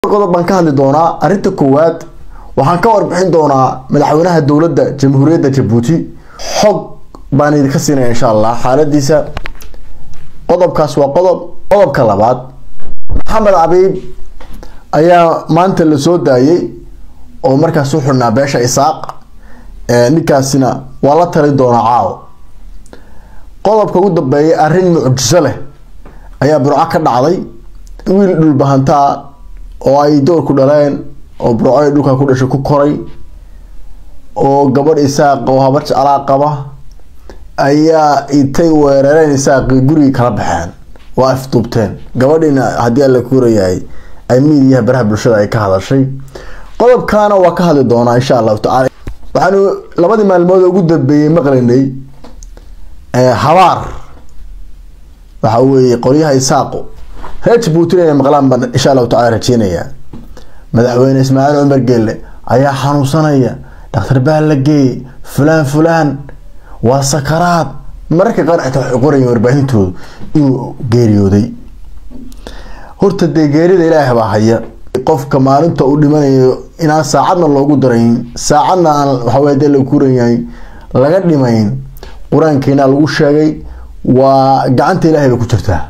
qodob baan ka hadli doonaa arrinta koowaad waxaan ka warbixin doonaa madaxweynaha dowladda jamhuuriyadda jabuuti xog baan idinka siinaya insha allah xaaladiisa qodobkaas waa qodob qodobka labaad maxamed cabiib ayaa maanta la soo daayay oo markaas u xidhnaa beesha isaaq ninkaasina waa la tali doonaa caawo qodobka ugu dambeeyay arrin mucjiso leh ayaa burco ka dhacday wiil dhulbahantaa oo ay doorku dhaleen oo burco ay dhulka ku dhashay ku koray oo gabadh isaaq oo habar jeclaa qaba ayaa intay weerareen isaaqii gurigii kala baxeen waa afduubteen gabadhiina haddii alla kuurayahay ay miidiyaha baraha bulshada ay ka hadashay qodobkaana waa ka hadli doonaa insha allahu tacala waxaanu labadii maalmood ugu dambeeyey maqlaynay habaar waxa weeye qolyaha isaaqo reer jabuuti inay maqlaan baan insha allahu tacala rajeynayaa madaxweyne ismaaciil cumar geelle ayaa xanuunsanaya dhakhtar baa la geeyey fulaan fulaan waa sakaraad mararka qaar xitaa waxay qorayeen warbaahintoodu inuu geeriyooday horta dee geerida ilaahay baa haya qofka maalinta uu dhimanayo inaan saacadna loogu darayn saacadna aan waxawey dee la kuran yahay laga dhimayn qur-aankeena lagu sheegay waa gacanta ilaahay bay ku jirtaa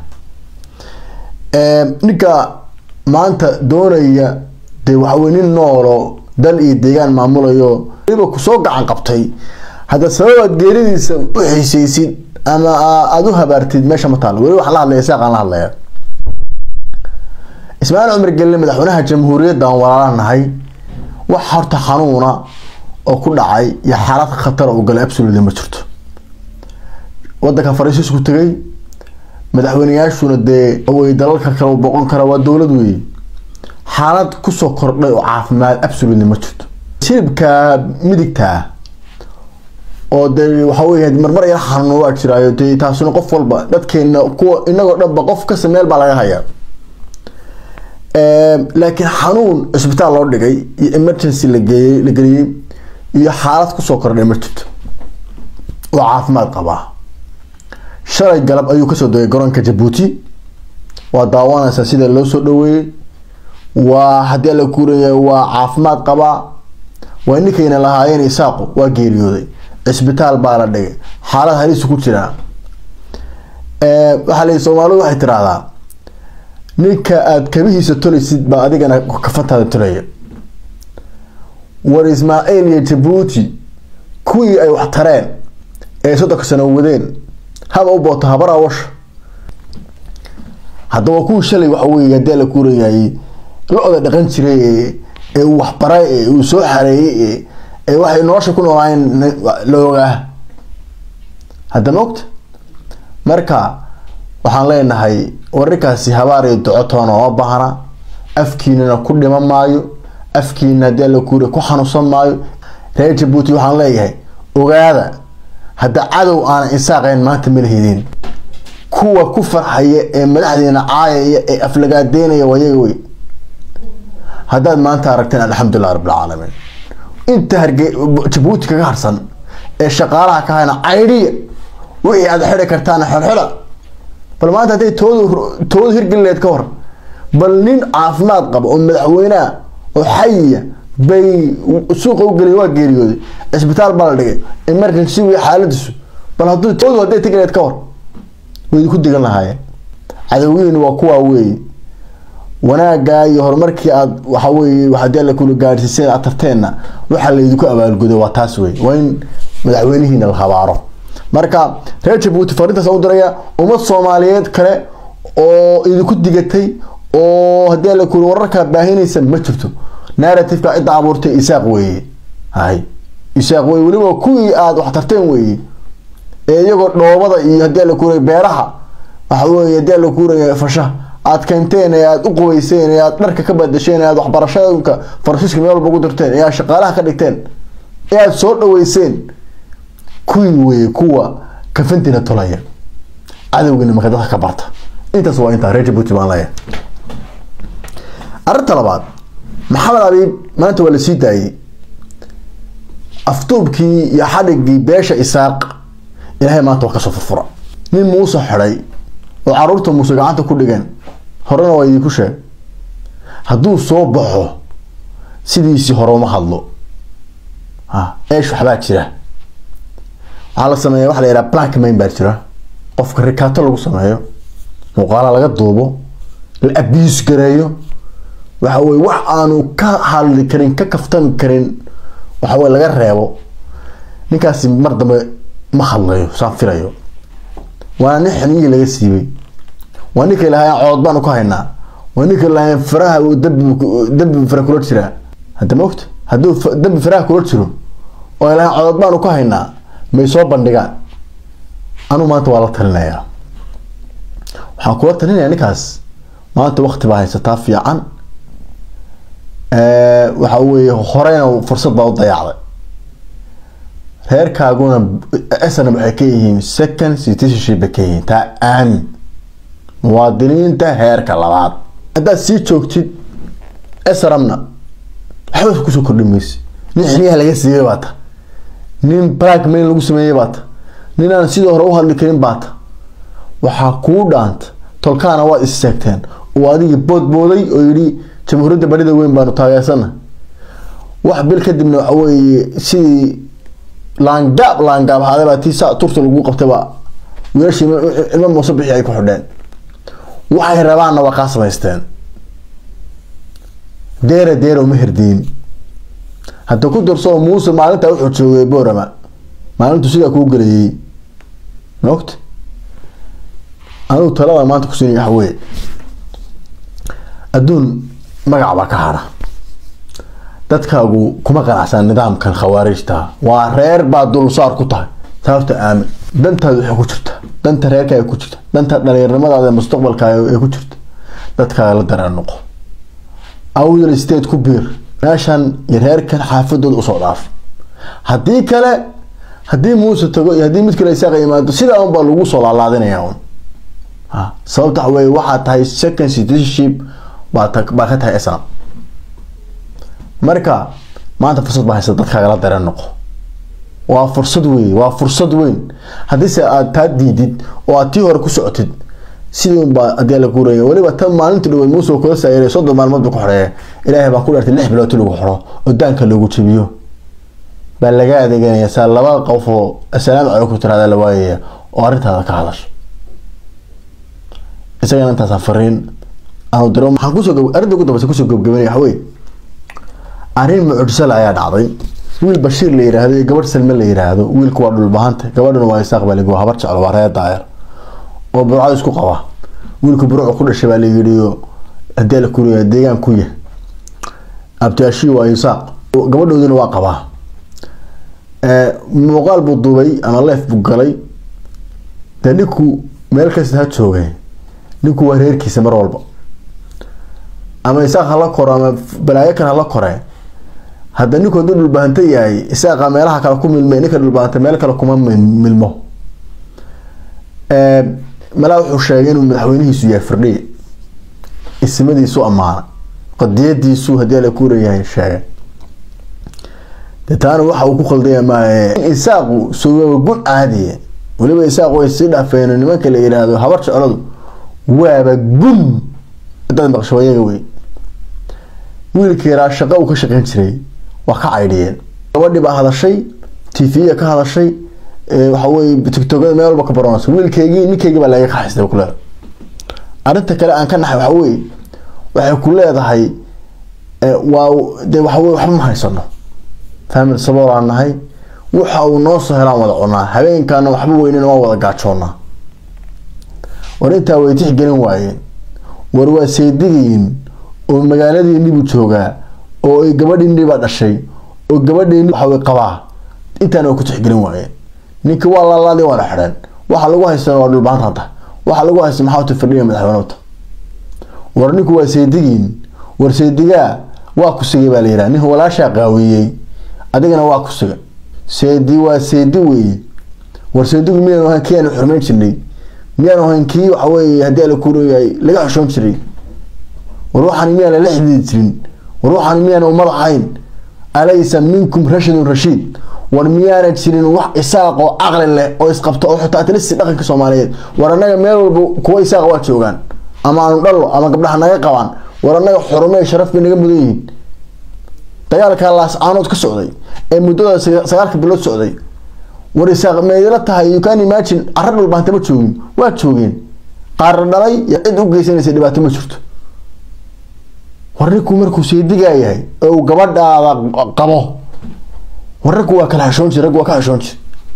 ninka maanta doonaya dee waxawey nin noolo dal iyo deegaan maamulayo waliba kusoo gacan qabtay hadda sababaad geeridiisa u xiiseysid ama aada u habaartid meesha ma taalo weli waxaan la hadlaya saaqaan la hadlaya ismaaciil cumar gelle madaxweynaha jamhuuriyadda aan walaala nahay wax horta xanuuna oo ku dhacay iyo xaalad khatara u galay absolutely ma jirto wadanka fariisiisku tegay madaxweyneyaashuna dee way dalalka kale boqon kara waa dowlad weeye xaalad kusoo kordhay oo caafimaad absolutely ma jirto shiribka midigta ah oo dee waxa wey marmar yar xanuun waa jiraayo dee taasuna qof walba dadkeena kuwa inagoo dhanba qof kasta meel baa laga hayaa laakiin xanuun cisbitaal loo dhigay iyo emergency lageeyey la geliyey iyo xaalad kusoo kordhay ma jirto oo caafimaad qabaa shalay galab ayuu kasoo degay garoonka jabuuti waa daawanaysaa sida loo soo dhaweeyey waa haddii alla kuuraya waa caafimaad qabaa waa ninkayna lahaayeen isaaqu waa geeriyooday cisbitaal baa la dhigay xaalad halisu ku jiraa waxaa la soomaalidu waxay tiraahdaa ninka aada kabihiisa tolaysid baa adigana kafantaada tolaya war ismaaciil iyo jabuuti kuwii ay wax tareen ee soddonka sano wadeen haba u booto habara washa haddaba kuwii shalay waxa wey haddii la kuurayahay lo-da dhaqan jiray ee uu waxbaray ee uu soo xareeyey ee waxay nolosha ku noolaayeen la ogaa hadda maogta marka waxaan leenahay wararkaasi habaar iyo docotoona oo baahna afkiinana ku dhima maayo afkiina haddii alla kuura ku xanuunsan maayo reer jabuuti waxaan leeyahay ogaada hadda cadow aanan insaaqayn maanta malahidin kuwa ku farxaya ee madaxdeena caayaya ee aflagaadeynaya wayaga wey haddaad maanta aragteen alxamdulilah rabbilcaalamiin inta harge jabuuti kaga harsan ee shaqaalaha ka hayna caydhiya wixii aad xidi kartaana xelxela bal maanta hadday toodu toodu hirgelileed ka hor bal nin caafimaad qaba oo madaxweyneha oo xayiya bay suuqa u geliyay waa geeriyooday cisbitaal baa la dhigay emergency wey xaaladiisu bal hadduu toodu hadday tegileed ka hor way idinku digan lahaayeen cadowgiina waa kuwaa weeye wanaagaa iyo horumarkii aad waxa weye hadii alla kula gaadhsiiseen aad tarteenna waxaa laydinku abaalgudo waa taas wey waa in madaxweynihiina la habaaro marka reer jabuuti farintaas u diraya ummad soomaaliyeed kale oo idinku digatay oo haddii alla kula wararkaa baahinaysa ma jirto narrativeka cidda abuurtay isaaq weeye hay isaaq weye weliba kuwii aada wax tarteen weeye ee iyagoo dhoobada iyo haddii alla kuuraya beeraha waxa weye haddii alla kuuraya fasha aad keenteen ee aada u qubayseen ee aada dharka ka badasheen ee aada waxbarashadka faransiiska meel walba ugu dirteen ee aad shaqaalaha ka dhigteen ee aada soo dhaweyseen kuwii weye kuwa kafantiina tolaya cadowgiina marka dadka ka barta intaas waa intaa reer jabuuti baan leeyahay arrinta labaad maxamed abiib maanta waa la sii daayey afduubkii iyo xadhigii beesha isaaq ilaahay maanta waa kasoo furfura nin muuse xidhay oo caruurta muuse gacanta ku dhigeen horena waa idinku sheeg hadduu soo baxo sidiisii hore uma hadlo ha eesh waxbaa jira waxaa la sameeya waxa la yidhaha black main baa jira qofka rikaato lagu sameeyo muuqaala laga duubo la abiis gareeyo waxa weye wax aanu ka hadli karin ka kaftami karin waxa weye laga reebo ninkaasi mar dambe ma hadlayo saan filayo waana nin xiniyihii laga siibay waa ninka ilahay cood baanu ka haynaa waa ninka ilahay faraha uu dambi dambi fara kula jiraa hadda ma ogta hadduu dambi faraha kula jiro oo ilahay cood baanu ka haynaa may soo bandhigaan anu maanta waa la talinayaa waxaan kula talinayaa ninkaas maanta wakti baa haysataa fiican waxa weeye horeyna fursad baa u dayacday reerkaaguna snm waxay ka yihiin second citizenship bay ka yihiin taa aamin muwaadiniinta heerka labaad haddaad sii joogtid srmna waxba kusoo kordhi mayse nin xiniyaha laga siiyey baata nin black mail lagu sameeyey baata nin aan sidii hore u hadli karin baata waxaa kuu dhaanta tolkaana waad isseegteen oo adigii boodbooday oo yidhi jamhuuriyadda barida weyn baanu taageersana wax bil kadibna waxa weeye sidii laangaab laangaab ahaaday baa tii saa turta lagu qabtayba wiilashii ilmo muuse bixi ay ku xidheen waxay rabaanna waa kaa samaysteen deera deera uma herdiin hadda ku darsoo muuse maalintaa wuxuu joogay boorama maalintu sidaa kuu gelayay maogta anigu talada maanta kusiinay waxa weye adduun magac baa ka hara dadkaagu kuma qanacsan nidaamkan khawaarijta waa reer baa dulsaar ku tahay sababta aamin dantaada waxay ku jirta danta reerkaaga ku jirta danta dhalinyarnimadaada mustaqbalkaaga ee ku jirta dadkaaga la dareen noqo awdal state ku biir meeshan iyo reerkan xaafadooda usoo dhaaf haddii kale haddii muuse tago iyo haddii mid kale isaaqa yimaado sidaa un baa lagu soo laalaadinaya un sababta waxa weye waxaa tahay second citizenship baa baa ka tahay islam marka maanta fursad baa haysa dadkaaga la dareen noqo waa fursad wey waa fursad weyn haddiise aad taa diidid oo aad tii hore ku socotid sidiinbaa hadii la guuraya weliba tan maalinta dhaweyd muuse kula saayray soddon maalmood ba ku xoreeya ilaahay baa ku dhartay lix bilood lagu xoro oo daanka loogu jabiyo baa laga adeeganaya saa laba qof oo assalaamu calaykum tiraada la waayaya oo arrintaada ka hadasho isagana intaasa fariin aanu diro maxaan kusoo gab arrinta ugu dambeysa kusoo gabgabanaya waxa weye arrin mucjisale ayaa dhacday wiil bashiir la yiraahdo iyo gabadh salme la yiraahdo wiilku waa dhulbahanta gabadhuna waa isaaq baa lagi habar jeclo waa reer daayar oo burcad isku qaba wiilku burcu ku dhashay baa la yidhi hadii la kuriya deegaan ku yah abtiashi waa isaaq gabadhoodina waa qabaa muuqaal buu duubay ama leef buu galay dee ninku meel kasta ha joogay ninku waa reerkiisa mar walba ama isaaq hala koro ama balaayo kan hala kore hadda ninku hadduu dhulbahanto yahay isaaqa meelaha kale ku milmay ninka dhulbahanta meel kale kuma milmo malaa wuxuu sheegay inuu madaxweynihiisu yahay firdhiye ismadiisu ammaana qadiyadiisu hadii la kuurayahay sheegay de taana waxa uu ku khaldaya maahe isaaqu sugaba gun caadiye weliba isaaqu way sii dhaafeen nimanka la yiraahdo habar jecladu waaba gun dad maqshabayaga wey wiilka yaraa shaqa uu ka shaqeyn jiray waa ka caydhiyeen gabadhii baa hadashay tv ka hadashay waxa weye tictokada meel walba ka baranaysa wiilkeygii ninkeygii baa laga kaxaystay ku leedahay arrinta kale aan ka naxay waxa weye waxay ku leedahay waa de waxa weye waxba ma haysano family sabool aan nahay waxa uu noo soo helaan wada cunaa habeenkaana waxba weynina waa wada gaajoonaa war intaa way tixgelin waayeen war waa seedigiin oo magaaladiinibuu joogaa oo ay gabadhiinibaa dhashay oo gabadhiini waxaway qabaa intaana way ku tixgelin waayeen ninka waa laalaadi waana xidheen waxa lagu haystana waa dhulbaanta hadda waxa lagu haysta maxaa uta firdhiya madaxweynewta war ninku waa seedigiin war seedigaa waa ku sigay baa la yidhaha nin walaashaa qaawiyey adigana waa ku siga seedi waa seedi weeye war seedigu miyaanu ahayn kii aanu xurmeyn jirnay miyaanu ahayn kii waxa weeye haddii ala kuuleeyahay laga xushoon jiray war waxaan miyaan lala xidhiidi jirin war waxaan miyaan ummad ahayn alaysa minkum rashidun rashiid war miyaana jirin wax isaaq oo caqli leh oo isqabto oo xitaa atlisi dhaqanka soomaaliyeed war annaga meel walba kuwa isaaqa waa joogaan ama aanu dhallo ama gabdhaha naga qabaan war annaga xurume sharaf bay naga mudan yihiin dagaalkaa laascaanood ka socday ee muddada sagaalka bilood socday war isaaq meedila tahay you can imagine carra dhulbaanta ma joogin waa joogeen qaarna dhalay iyo cid u geysanaysa dhibaato ma jirto war ninku markuu seedigaa yahay oo uu gabadhaada qabo war raggu waa kala xeshoon jir raggu waa ka xeshoon jir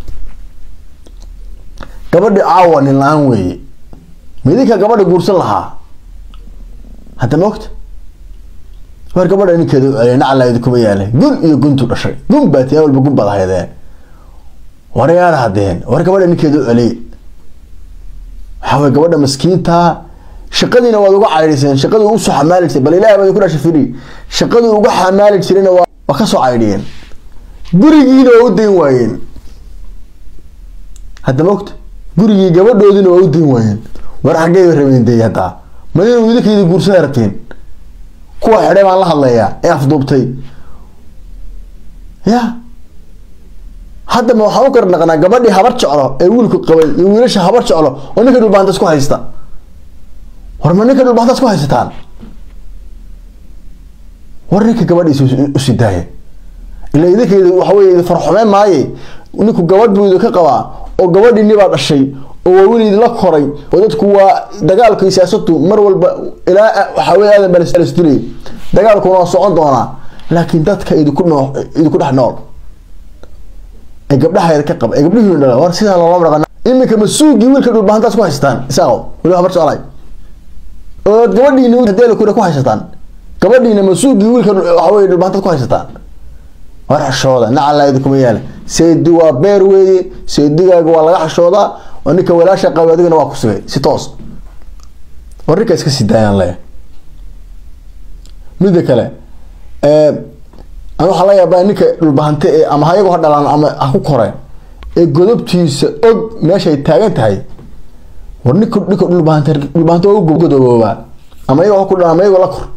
gabadhi caawa nin la-aan weeye midinka gabadha guursan lahaa hadda ma ogta war gabadha ninkeeda u celiyay nacalaadi kuma yaalay gun iyo guntu dhashay gun baa tiyaa walba gun baad ahaydeen war yaala hadeen war gabadha ninkeeda u celiyay waxaa way gabadha maskiinta shaqadiina waad uga caydhiseen shaqadii usoo xamaali jiray bal ilahi baad ku dhashay firi shaqadii uga xamaali jirayna waa waa kasoo caydhiyeen gurigiina waa u dayn waayeen hadda ma ogta gurigii gabadhoodiina waa u dayn waayeen war xaggey rabeen dee haddaa madina wiilakaydi guursada rabteen kuwa xidhay baan la hadlayaa ee afduubtay ya haddaba waxaan u kar naqnaa gabadhii habar jeclo ee wiilku qabay iyo wiilasha habar jeclo oo ninka dhulbaanta isku haysta war ma ninka dhulbaanta isku haysataan war ninka gabadhiisa usi daaya ila idinkayda waxa wey idi farxumeen maaye ninku gabadh buu idinka qabaa oo gabadhii nibaa dhashay oo waa weli idinla koray oo dadku waa dagaalka siyaasadu mar walba ilaa waxaa wey aadan balsdilay dagaalkuna waa socon doonaa laakiin dadka idinku noo idinku dhex nool ee gabdhaha ka qaba ee gabdhihii dhala war sidaa loolama dhaqan iminka masuugii wiilka dhulbahantaas ku haysataan isaaqo weli habar jeclay oo gabadhiina hadeela kuna ku haysataan gabadhiina masuugii wiilka waxa wey dhulbahantaad ku haysataan war xashooda nacalaadi kuma yaala seedi waa beer weeye seedigaaga waa laga xashoodaa oo ninka walaasha qaba adigana waa ku sugay si toos war ninka iska sii daayaan le midda kale an waxaa la yaabaa ninka dhulbahante ee ama hayagu ha dhalaan ama ha ku koreen ee godobtiisa og meeshay taagan tahay war ninka ninka dhulbahante dhulbahante waa u godoboobaa ama iyagoo ha ku dhalaan ama iyagoo la kor